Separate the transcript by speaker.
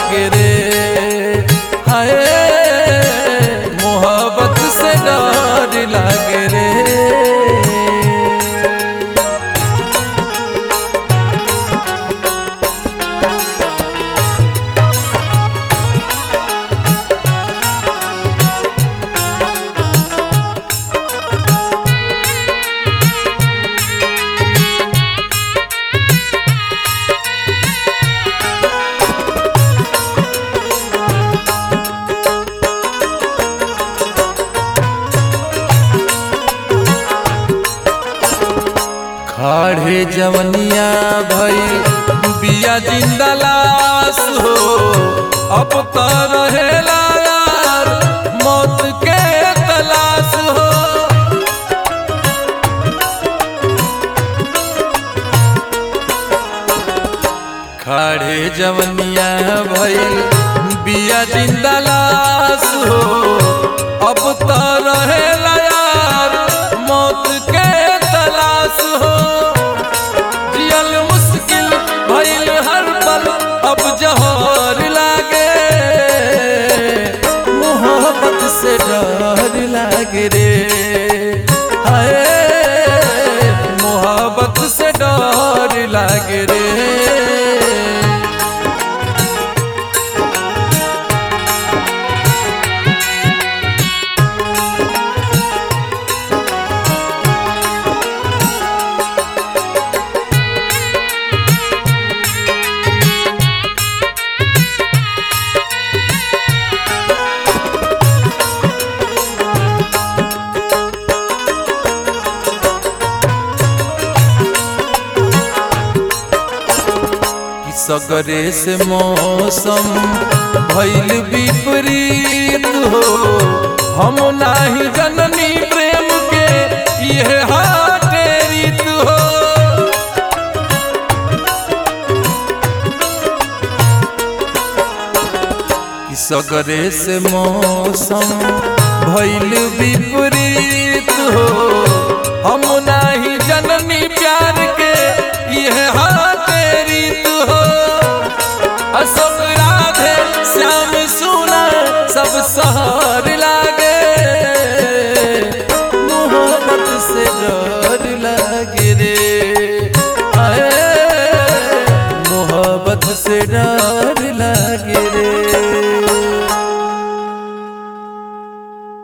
Speaker 1: लागे रे हाय मोहब्बत से डर लागे रे खाड़े जवनिया भई बिया जिंदा लाश हो अब तो रहेला यार मौत के तलाश हो खाड़े जवनिया भइल बिया जिंदा लाश हो अब तो रहेला यार मौत के तलाश हो जियल मुश्किल भइल हर पल अब जहर लागे मोहब्बत से डर लागे रे हाय मोहब्बत से डर लागे रे कि सगरे से मौसम भइल विपरीत हो हम नाही जननी प्रेम के यह हाटे रीत हो कि सगरे से मौसम भइल विपरीत हो